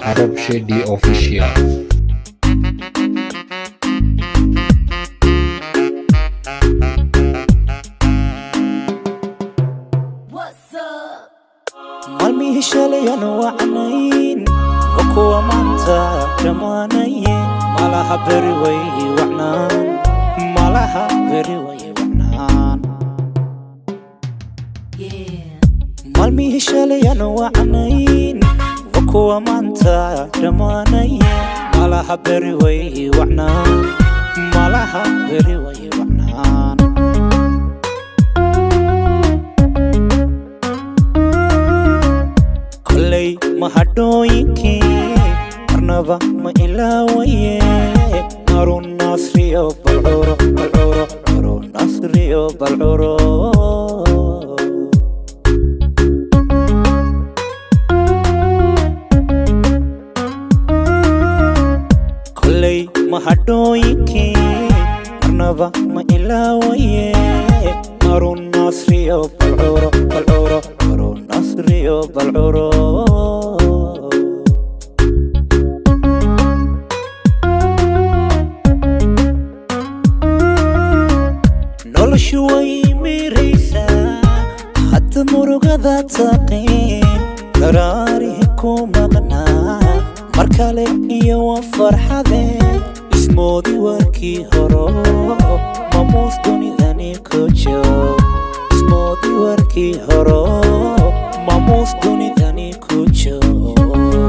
Arab Shady Official. maalmihii shalayana wacnayn oo kuwa maanta dhammaanaye malaha beri way wacnaan malaha beri way wacnaan maalmihii shalayana wacnayn oo kuwa maanta dhammaanaye malaha beri way wacnaan malaha beri way wacnaan koley mahadhooyinkii marnaba ma ilaawaye harun nasriyo balcuro balcuro harun nasriyo balcuro koley mahadhooyinkii marnaba ma ilaawaye harun nasriyo balcuro balcuro harun nasriyo balcuro noloshu way miraysaa hadda murugada taqiin daraarihi ku maqnaa mar kale iyo waa farxadeen ismoodi warkii horo mamuus dunidani ku joog ismoodi warkii horo mamuus dunidani ku joog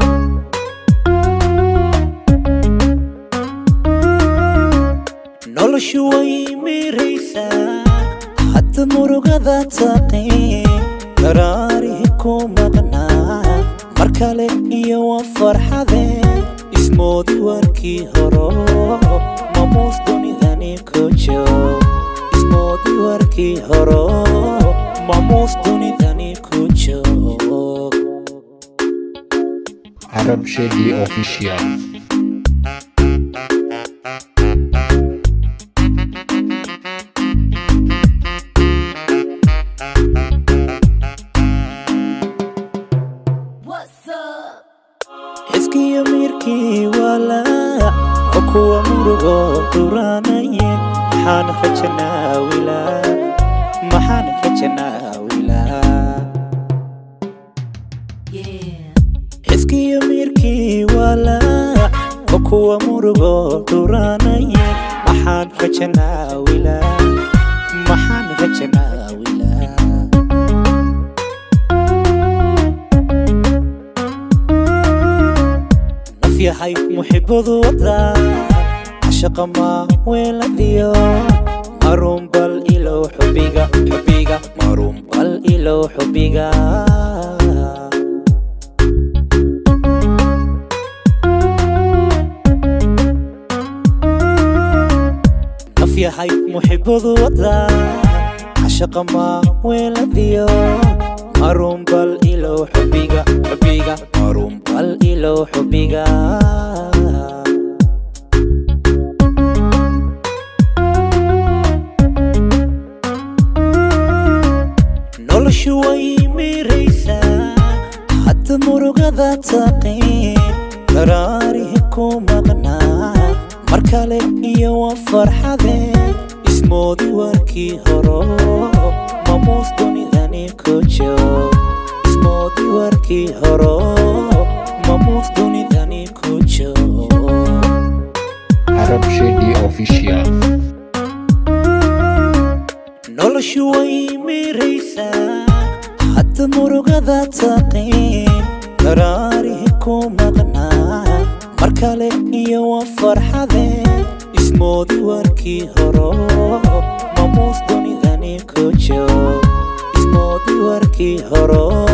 noloshu way miraysaa hadda murugada taqiin daraarihi ku maqnaa mar kale iyo waa farxadeen ismoodi warkii horo mamuus dunidani ku joog ismoodi warkii horo mamuus dunidani ku joog Arab Shady Official. xiskiyo miirkii walaac oo kuwa murugo duraanaye maxaan rajanaawilaa maxaan rajanaawilaa xiskiyo miirkii walaac oo kuwa murugo duraanaye maxaan rajanaawilaa maxaan rajanaawilaa naf yahay muxibadu wadaa cashaqa maa weeladiyo maruun bal ilow xubiga xubiga maruun bal ilow xubiga naf yahay muxibadu wadaa cashaqa maa weeladiyo maruun bal ilow xubiga xubiga maruun bal ilow xubiga noloshu way miraysaa hadda murugada taqiin daraarihi ku maqnaa mar kale iyo waa farxadeen ismoodi warkii horo mamuus dunidani ku joog ismoodi warkii horo mamuus dunidani ku joog Arab Shady Official. noloshu way miraysaa hadda murugada taqiin daraarihi ku maqnaa mar kale iyo waa farxadeen ismoodi warkii horo mamuus dunidani ku joog ismoodi warkii horo